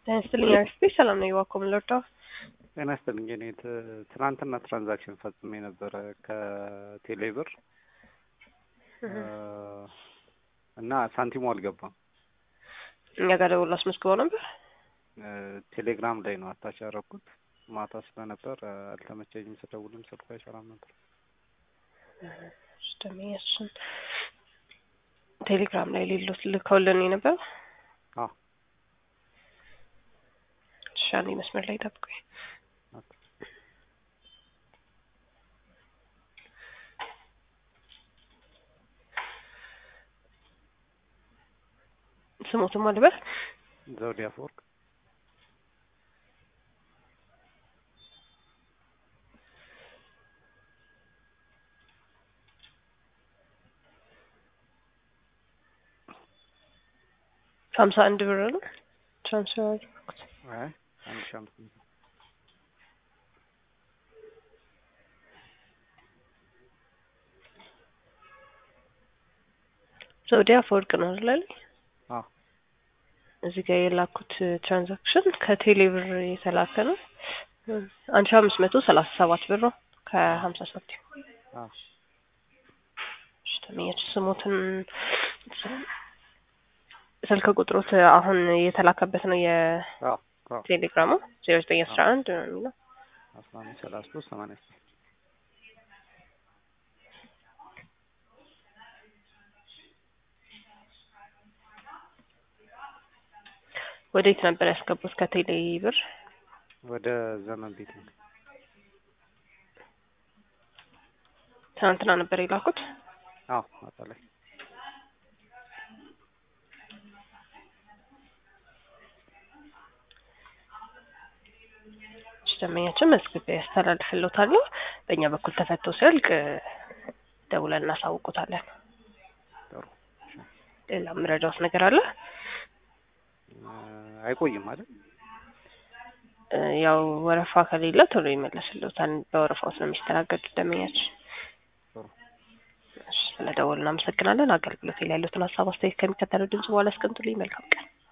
ጤና ይስጥልኝ አክስቴ ሰላም ነው የዋኮ ምንለርዳው ጤና ይስጥልኝ እኔ ት- ትናንትና ትራንዛክሽን ፈጽሜ ነበረ ከቴሌብር እና ሳንቲሙ አልገባም። እኛ ጋር ደውሎ አስመዝግበው ነበር። እ፣ ቴሌግራም ላይ ነው አታች ያደረኩት። ማታ ስለነበር እ፣ አልተመቸኝም። ስደውልም ስልኩ አይሰራም ነበር። ደመኛችን ቴሌግራም ላይ ሌሎት ልከውልን ነበር። አዎ ሻኔ መስመር ላይ ጠብቁኝ። ኦኬ። ስሞትም አልበል ዘውዴ አፈወርቅ ሀምሳ አንድ ብር ነው ትራንስፈር ያደረኩት። አይ አንድ ሺህ አምስት መቶ ዘውዴ አፈወርቅ ነው አይደል? አዎ እዚህ ጋር የላኩት ትራንዛክሽን ከቴሌ ብር የተላከ ነው። አንድ ሺህ አምስት መቶ ሰላሳ ሰባት ብር ነው ከሀምሳ ሳንቲም። አዎ እሺ፣ ተመኛች ስሞትን ስልክ ቁጥሮት አሁን የተላከበት ነው አዎ አዎ የቴሌግራሙ ዜሮ ዘጠኝ አስራ አንድ ነው የሚለው አስራ አምስት ሰላሳ ሶስት ሰማንያ ስድስት ወዴት ነበር ያስገቡት? ከቴሌ ብር ወደ ዘመን ቤት ነው። ትናንትና ነበር የላኩት። አዎ ማታ ላይ እሺ፣ ደንበኛችን መዝግቤ ያስተላልፍልዎታለሁ። በእኛ በኩል ተፈቶ ሲያልቅ ደውለን እናሳውቁታለን። ጥሩ እሺ። ሌላ የምረዳዎት ነገር አለ? እ፣ አይቆይም አይደል? እ፣ ያው ወረፋ ከሌለ ቶሎ ይመለስልዎታል። በወረፋዎት ነው የሚስተናገዱት ደንበኛችን። ጥሩ እሺ፣ ስለደወሉ እናመሰግናለን። አገልግሎት ላይ ያሉትን ሀሳብ አስተያየት ከሚከተለው ድምጽ በኋላ አስቀምጡልኝ። መልካም ቀን።